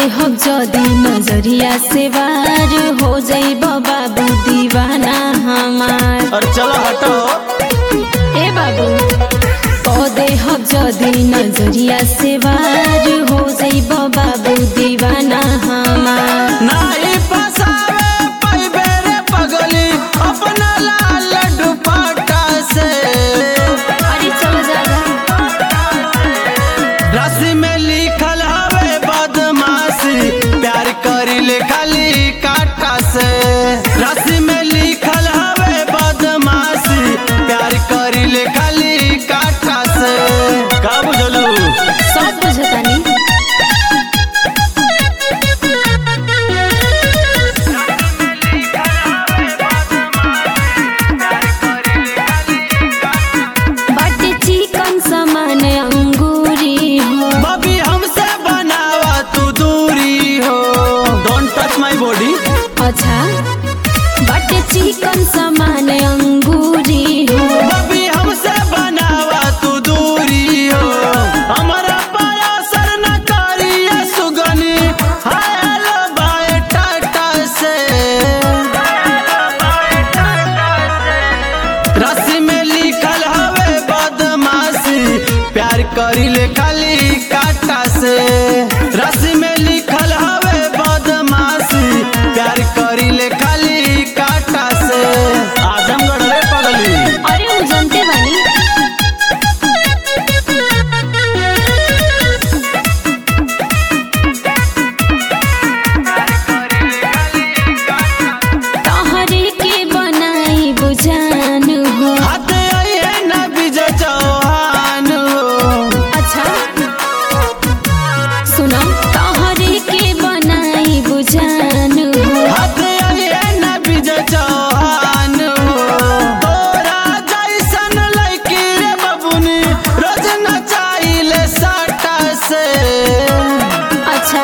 हम जदी नजरिया से वार हो जाइब बाबू दीवाना हमार और चलो हटो ए बाबू पौधे हम जदी नजरिया से वार हो जाइब बाबू दीवाना हमार नाही फसावे पैबे रे पगली अपना लाल दुपट्टा से अरे चलो जागा रस्सी में लिखल हवे बदमाशी प्यार करी ले खाली काटा से रस्सी में लिखल हवे बदमाशी प्यार करी ले खाली काटा से का बुझलू सब बुझतानी बाटे चिकन समान अंगूरी हो बबी हमसे बनावा तू दूरी हो डोंट टच माय बॉडी अच्छा बाटे चिकन समान अंगूरी हो बबी हमसे बनावा तू दूरी हो हमारा पाया सर न करिए सुगनी हायल बाय टाटा से रस्सी में लिखल हवे बदमाशी प्यार करी ले खाली काटा से रस्सी में लिखल हवे बदमाशी प्यार करी ले खाली काटा से आजमगढ़ रे पगली अरे वो जानते बानी तहरे के बनाई बुझान हो हाथ आइए न विजय चौहान हो अच्छा सुनो तहरे के बनाई बुझान हो हाथ आइए न विजय चौहान हो तोरा जैसन लड़की रे बबुनी रोज नचाइले साटा से अच्छा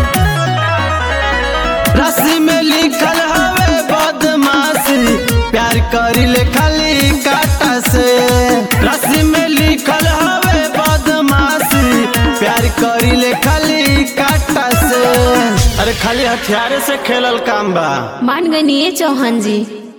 रस्सी में लिखल हवे बदमाशी प्यार करी ले खाली काटा से रस्सी में लिखल हवे बदमाशी प्यार करी ले खाली काटा से अरे खाली हथियारे से खेलल काम बा मान गई चौहान जी